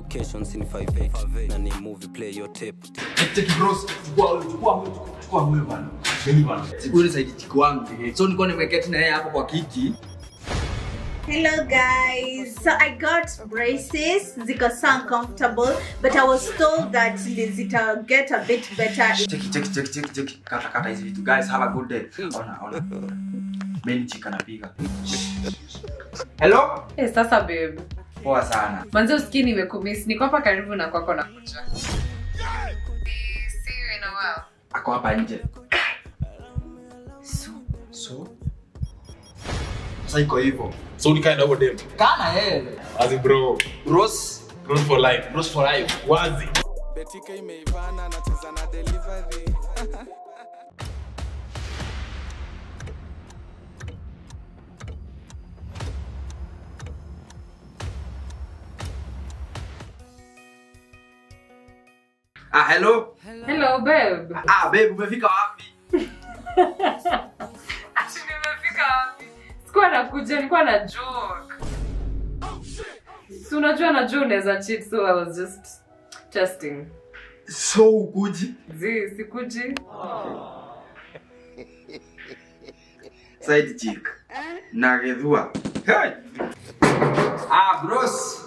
locations in 58 na ni movie play your tape Cheki bros, chukua huyo, chukua huyo, chukua huyo bana. Mimi bana. Huyu ni saidi tiki wangu. So nilikuwa nimeketi na yeye hapo kwa kiti. Hello guys. So I got braces. Ziko so uncomfortable, but I was told that zita get a bit better. Cheki cheki cheki cheki cheki. Kata kata hizi vitu guys, have a good day. Ona ona. Mimi chika napiga. Hello? Eh, sasa babe Poa sana. manzi usikii nimekumiss niko hapa karibu na kwako na kuja See you in a while. Ako hapa nje. So, So? Sasa iko hivyo. So ni kind of dem. Kama yeye. As in bro, Bros, bros for life. bros for life. Wazi. betika imeivana nacheza na delivery Ah, hello. hello babe Ah, babe, umefika wapi? Ati nimefika wapi sikuwa nakuja nilikuwa na joke si unajua najua unaweza cheat so i was just testing So ukuji. zi sikuji Side chick. Na gedhua. Hey. Ah, bros.